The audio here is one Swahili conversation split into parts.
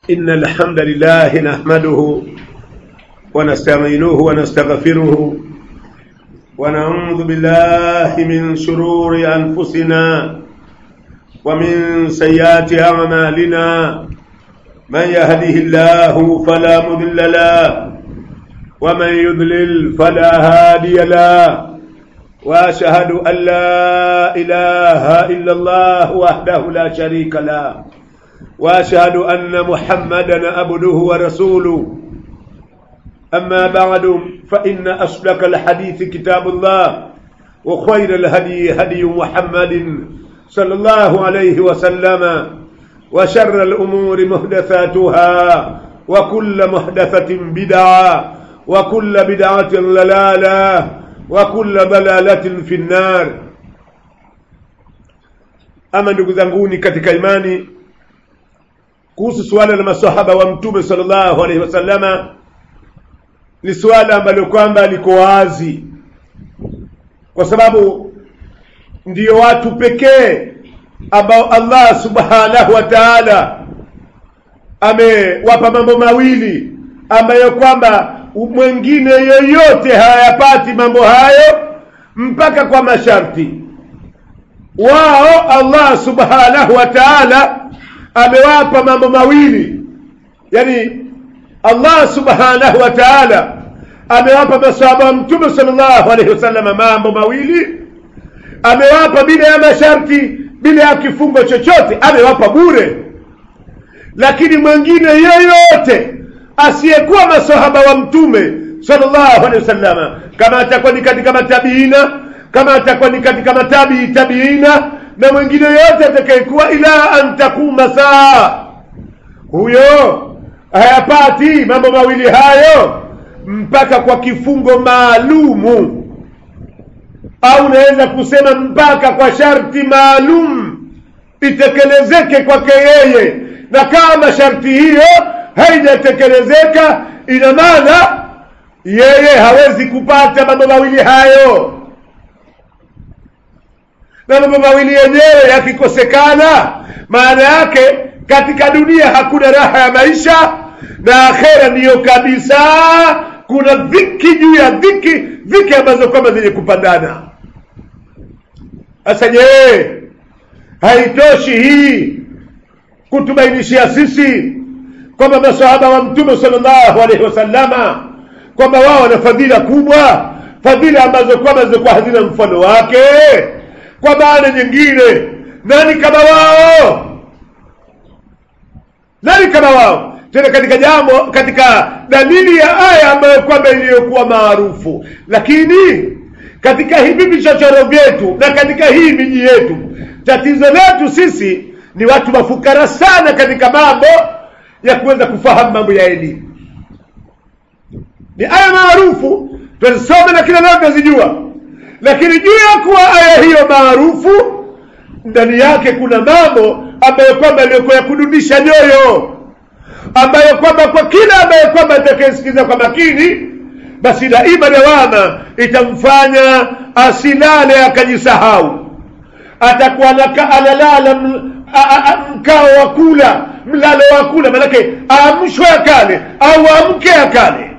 إن الحمد لله نحمده ونستعينه ونستغفره ونعوذ بالله من شرور أنفسنا ومن سيئات أعمالنا من يهده الله فلا مضل له ومن يضلل فلا هادي له واشهد ان لا اله الا الله وحده لا شريك له واشهد ان محمدا عبده ورسوله اما بعد فان اصدق الحديث كتاب الله وخير الهدي هدي محمد صلى الله عليه وسلم وشر الامور محدثاتها وكل محدثه بدعه وكل بدعه ضلاله وكل ضلالة في النار ama ndugu zanguni katika imani kuhusu suala la masahaba wa mtume sallallahu alaihi wasallama ni suala ambalo kwamba liko wazi kwa sababu ndiyo watu pekee ambao Allah subhanahu wa ta'ala amewapa mambo mawili ambayo kwamba mwingine yoyote hayapati mambo hayo mpaka kwa masharti wao Allah subhanahu wa ta'ala amewapa mambo mawili yani Allah subhanahu wa ta'ala amewapa masahaba wa mtume sallallahu alaihi wasallam mambo mawili amewapa bila ya masharti bila ya kifungo chochote amewapa bure lakini mwingine yoyote asiyekuwa masahaba wa mtume sallallahu alaihi wasallama kama atakuwa ni katika matabiina kama atakuwa ni katika matabii tabiina na mwingine yote atakayekuwa ila an takuma saa huyo hayapati mambo mawili hayo mpaka kwa kifungo maalumu au unaweza kusema mpaka kwa sharti maalum itekelezeke kwake yeye na kama sharti hiyo haijatekelezeka ina maana yeye hawezi kupata mambo mawili hayo na mambo mawili yenyewe yakikosekana maana yake katika dunia hakuna raha ya maisha na akhera ndiyo kabisa kuna dhiki juu ya dhiki dhiki ambazo kwamba zenye kupandana sasa je haitoshi hii kutubainishia sisi kwamba masahaba wa mtume sallallahu alaihi wasallama kwamba wao wana fadhila kubwa fadhila ambazo kwamba zilikuwa hazina mfano wake kwa maana nyingine nani kama wao nani kama wao tena katika jambo katika dalili ya aya ambayo kwamba iliyokuwa maarufu lakini katika hivi vichochoro vyetu na katika hii miji yetu tatizo letu sisi ni watu mafukara sana katika mambo ya kuweza kufahamu mambo ya elimu ni aya maarufu twazisoma na kila leo tunazijua lakini juu ya kuwa aya hiyo maarufu ndani yake kuna mambo ambayo kwamba yaliyokuwa ya kudunisha nyoyo ambayo kwamba kwa kila ambaye kwamba atakayesikiza kwa makini basi daima dawama itamfanya asilale akajisahau atakuwa analala mkao wa kula mlalo wa kula manake aamshwe akale au amke akale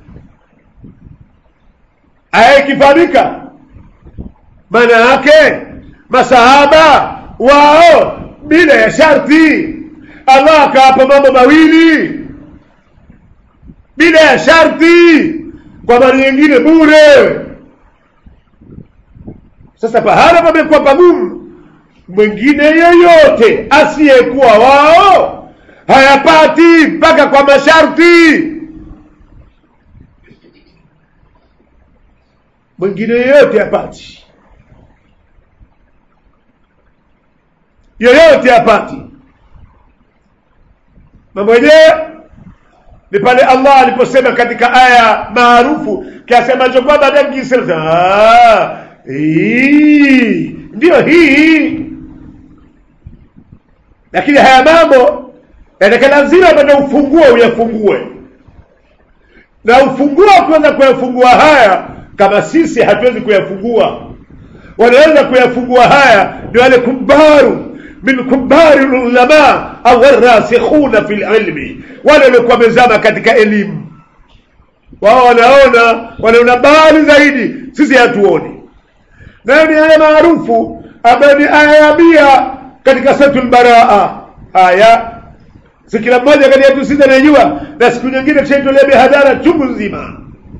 aya ikifahamika maana yake masahaba wao bila ya sharti allah akawapa mambo mawili bila ya sharti kwa mara nyingine bure sasa pahala pamekuwa pagumu mwingine yeyote asiyekuwa wao hayapati mpaka kwa masharti mwingine yeyote hapati yoyote hapati mambo yenyewe ni pale allah aliposema katika aya maarufu kiasemacho kwamba dakisema ndiyo hii lakini haya mambo yataka lazima bado ufungue uyafungue na ufunguo kuweza kuyafungua haya kama sisi hatuwezi kuyafungua wanaweza kuyafungua haya ni wale kubaru min kubari lulama au warasikhuna fi lilmi wale waliokuwa wamezama katika elimu wao wanaona wanaona mbali zaidi sisi hatuoni nayo ni aya maarufu ambayo ni aya ya mia katika suratul baraa aya si kila mmoja kati yetu sisi anajua na siku nyingine tushaitolea mihadhara chungu nzima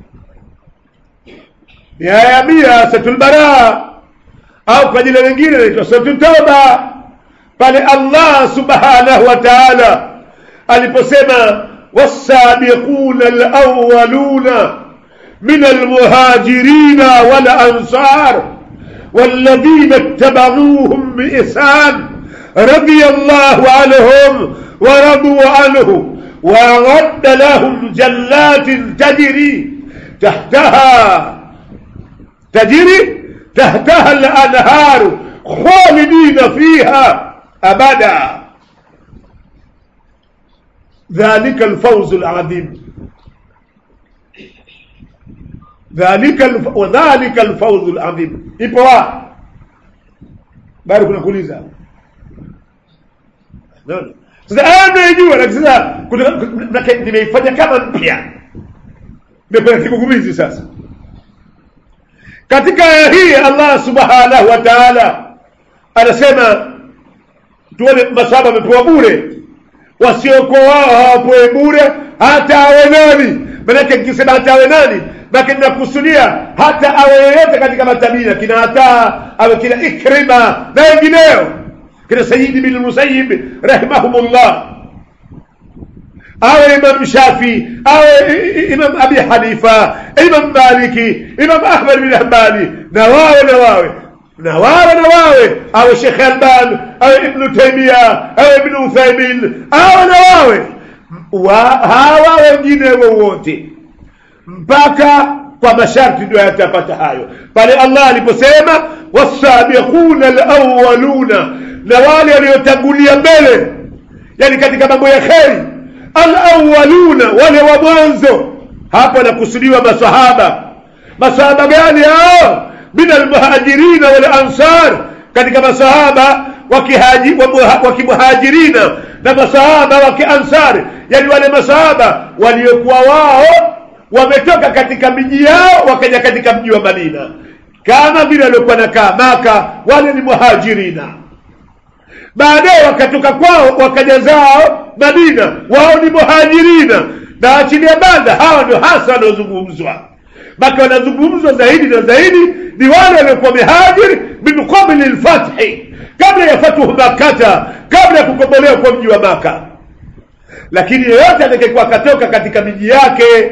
ni aya ya mia suratul baraa au kwa jina lingine inaitwa suratul tauba pale allah subhanahu wa taala aliposema والسابقون الأولون من المهاجرين والأنصار والذين اتبعوهم بإحسان رضي الله عنهم ورضوا عنه وأعد لهم جنات تجري تحتها تجري تحتها الأنهار خالدين فيها أبدا ذلك الفوز العظيم ذلك الف... وذلك الفوز العظيم ipo wapi bado kuna kuuliza sasa aya naijua lakini sasa nimeifanya kama mpya imekuwa kigugumizi sasa katika aya hii Allah subhanahu wa ta'ala anasema tuone masahaba wamepewa bure wasiokuwa wao hawapewi bure hata awe nani manake nikisema hata awe nani manake ninakusudia hata awe yeyote katika matabia kina hata awe kina ikrima na wengineo kina sayidi bin musayib rahimahumullah awe imam shafi awe imam abi hanifa imam maliki imam ahmad bin hanbali na wawe na wawe na wawe na wawe awe Sheikh Alban awe Ibn Taymiya awe Ibn Uthaymin awe na wawe wa, hawa wengine wowote mpaka kwa masharti ndio yatapata hayo pale Allah aliposema wasabiquna alawwaluna na wale waliotangulia mbele yani katika mambo ya kheri alawwaluna wale wa mwanzo hapo anakusudiwa masahaba masahaba gani hao min almuhajirina wal ansar katika masahaba wakimuhajirina na masahaba wa kiansari yani wale masahaba waliokuwa wao wametoka katika miji yao wakaja katika mji wa Madina kama vile waliokuwa nakaa Maka wale ni muhajirina baadaye wakatoka kwao wakaja zao Madina wao ni muhajirina na achilia banda hawa ndio hasa wanaozungumzwa maka wanazungumzwa zaidi na zaidi ni wale waliokuwa mihajiri min qabli lfathi kabla ya fatuhu makata kabla ya kukombolewa kwa mji wa maka lakini yeyote atakayekuwa akatoka katika miji yake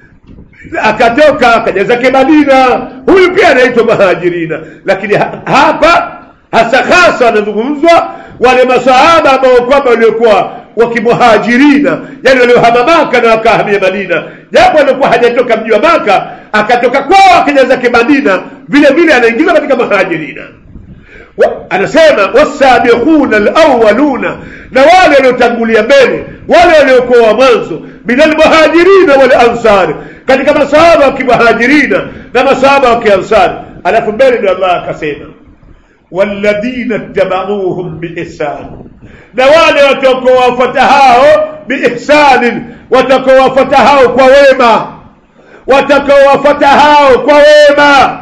akatoka akaja zake madina huyu pia anaitwa muhajirina lakini ha hapa hasa hasa wanazungumzwa wale masahaba ambao kwamba waliokuwa wakimuhajirina yani waliohama maka na wakahamia madina japo alikuwa hajatoka mji wa maka akatoka kwao akaja zake madina vile vile anaingizwa katika muhajirina wa, anasema wasabiquna alawwaluna na wale waliotangulia mbele wale waliokuwa wa mwanzo min almuhajirina wal ansari katika masahaba wa kimuhajirina na masahaba wa kiansari alafu mbele ndio Allah akasema walladhina tabauhum biihsan na wale watakaowafuata hao biihsanin watakaowafuata hao kwa wema watakaowafuata hao kwa wema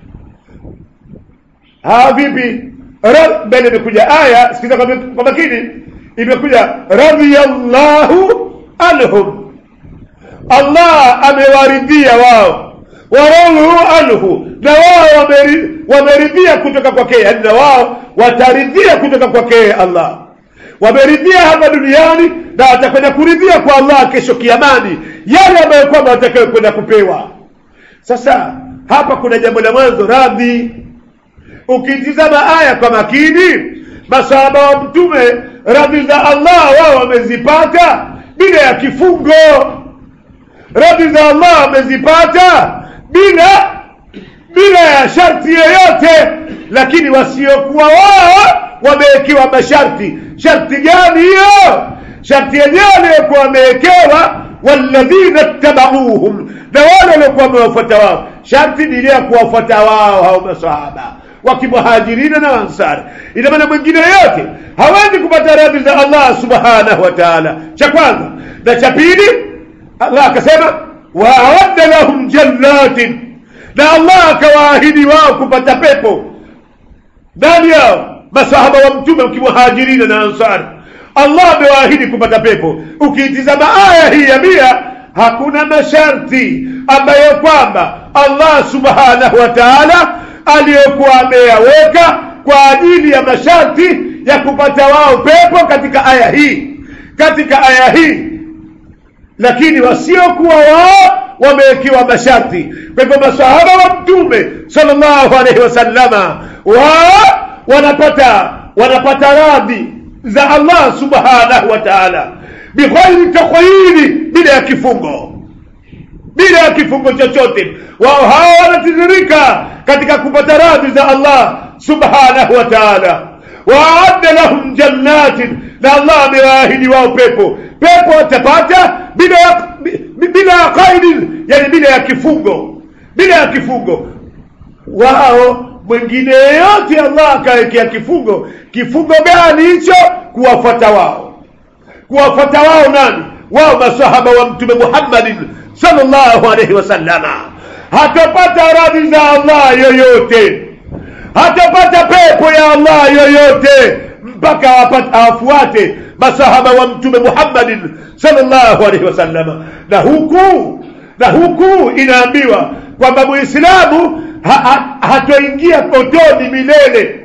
hawa vipi mbele imekuja aya sikiza kwa makini imekuja radhiyallahu anhum Allah amewaridhia wao waradhu anhu na wao wameridhia kutoka kwake yani na wao wataridhia kutoka kwake Allah wameridhia hapa duniani na watakwenda kuridhia kwa Allah kesho kiamani yale ambayo kwamba watakayo kwenda kupewa sasa hapa kuna jambo la mwanzo radhi ukitizama aya kwa makini masahaba wa mtume radhi za Allah wao wamezipata bila ya kifungo radhi za Allah wamezipata bila bila ya sharti yoyote lakini wasiokuwa wao wamewekewa masharti sharti gani hiyo sharti yenyewe aliyokuwa wamewekewa walladhina tabauhum na wale waliokuwa wamewafuata wao sharti ni ile ya kuwafuata wao hao masahaba wa kimuhajirina na ansari ina maana mwingine yote hawezi kupata radhi za allah subhanahu wa taala cha kwanza na cha pili allah akasema waaadda lahum jannatin na allah akawaahidi wao kupata pepo ndani yao masahaba wa mtume wakimuhajirina na ansari allah amewaahidi kupata pepo ukiitizama aya hii ya mia hakuna masharti ambayo kwamba allah subhanahu wa taala aliyokuwa ameyaweka kwa ajili ya masharti ya kupata wao pepo katika aya hii katika aya hii lakini wasiokuwa wao wamewekewa masharti kwa hivyo masahaba wa mtume sallallahu alaihi wasallama wao wanapata wanapata radhi za allah subhanahu wa taala bighairi takhayiri bila ya kifungo bila ya kifungo chochote wao hawa wanatiririka katika kupata radhi za allah subhanahu wa taala waadda lahum jannatin na allah amewaahidi wao pepo pepo watapata bila ya, bila ya qaidi yani bila ya kifungo bila ya kifungo wao mwingine yeyote allah akawekea kifungo kifungo gani hicho kuwafuata wao kuwafuata wao nani wao masahaba wa mtume muhammadin sallallahu alaihi wasallama hatapata radhi za allah yoyote hatapata pepo ya allah yoyote mpaka awafuate masahaba wa mtume muhammadin sallallahu alaihi wasallama na huku na huku inaambiwa kwamba muislamu ha, ha, hatoingia potoni milele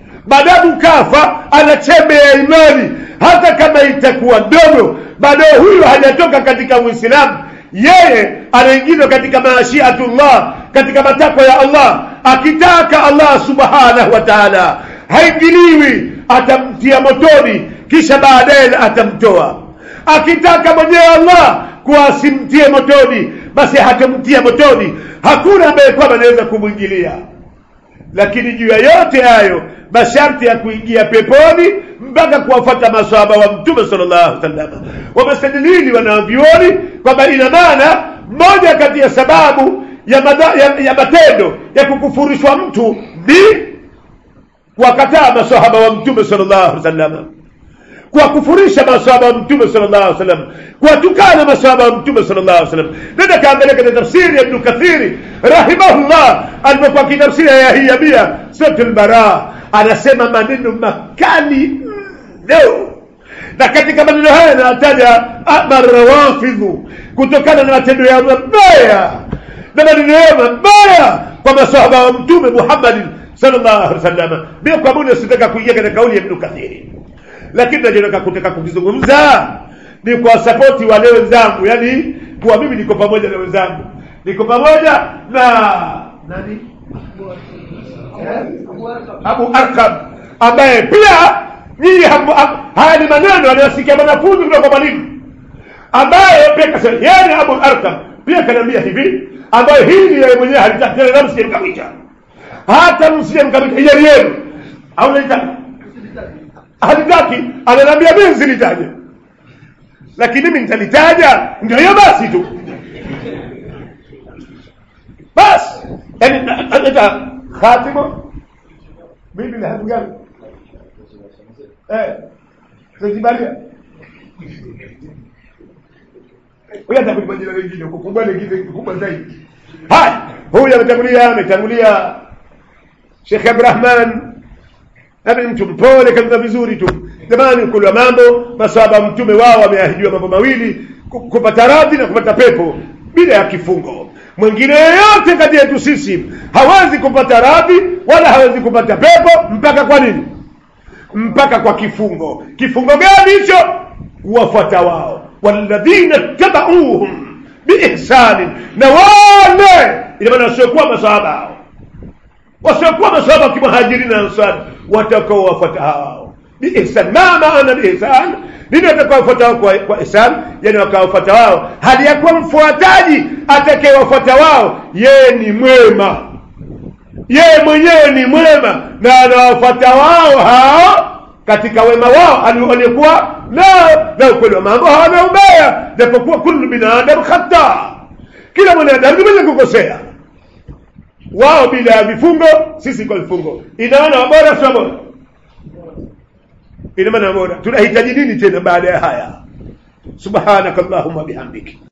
madamu kafa ana chembe ya imani hata kama itakuwa ndogo bado huyu hajatoka katika uislamu yeye anaingizwa katika maashiatullah katika matakwa ya allah akitaka allah subhanahu wa taala haingiliwi atamtia motoni kisha baadaye atamtoa akitaka mwenyewe allah kuwa asimtie motoni basi hatamtia motoni hakuna ambaye kwamba anaweza kumwingilia lakini juu ya yote hayo masharti ya kuingia peponi mpaka kuwafata masahaba wa mtume sallallahu alaihi wasallam wamestadilili wanavyuoni kwamba ina maana moja kati ya sababu ya, madha, ya, ya matendo ya kukufurishwa mtu ni kuwakataa masahaba wa mtume sallallahu alaihi wasallam kuwakufurisha masahaba wa mtume sallallahu alaihi wasallam kuwatukana masahaba wa mtume sallallahu alaihi wasallam nenda kaangalia katika tafsiri ya ibnu kathiri rahimahullah alipokuwa kitafsiri ya hii ya mia suratul baraa anasema maneno makali mno na katika maneno haya anataja marawafidhu kutokana na matendo yao mabaya na maneno yao mabaya kwa masahaba wa mtume muhammadin sallallahu alaihi wasallam bila kwa muda sitaka kuingia katika kauli ya ibnu kathiri lakini nachotaka kutaka kukizungumza ni kwa sapoti wale wenzangu yani kuwa mimi niko pamoja na wenzangu niko pamoja na nani abu arkam ambaye pia nyinyi haya ni maneno anayosikia mwanafunzi kutoka kwa mwalimu ambaye pia kasema yani abu arkam pia kanaambia hivi ambayo hili yeye mwenyewe halitaki tena msije mkamita hata msije mkamita hiari yenu au naitaka halitaki ananiambia mimi silitaje lakini mimi nitalitaja ndio hiyo basi tu basi yani naleta khatimo mimi na gani eh tujibalia huyu atakupa jina lingine kukubwa lingine kubwa zaidi haya huyu ametangulia ametangulia Sheikh Abdurrahman nami mtu mpole kabisa vizuri tu jamani kulwa mambo masahaba mtume wao wameahidiwa mambo mawili kupata radhi na kupata pepo bila ya kifungo mwingine yeyote kati yetu sisi hawezi kupata radhi wala hawezi kupata pepo mpaka kwa nini mpaka kwa kifungo kifungo gani hicho kuwafuata wao walladhina tabauhum biihsanin na wale ina maana wasiokuwa masahaba hao wasiokuwa masahaba wa kimuhajiri na ansari watakaowafuata hao biihsan ma maana biihsan nini watakaowafuata wao kwa, kwa ihsan yani wakawafuata wao hali ya kuwa mfuataji atakayewafuata wao yeye ni mwema yeye mwenyewe ni mwema na anawafuata wao hao katika wema wao waliokuwa nao na ukweli wa mambo hawana ubaya japokuwa kullu binadamu khata kila mwanadamu ni mwenye kukosea wao bila ya vifungo sisi kwa vifungo ina maana wabora sio bora ina maana bora tunahitaji nini tena baada ya haya subhanakallahumma bihamdika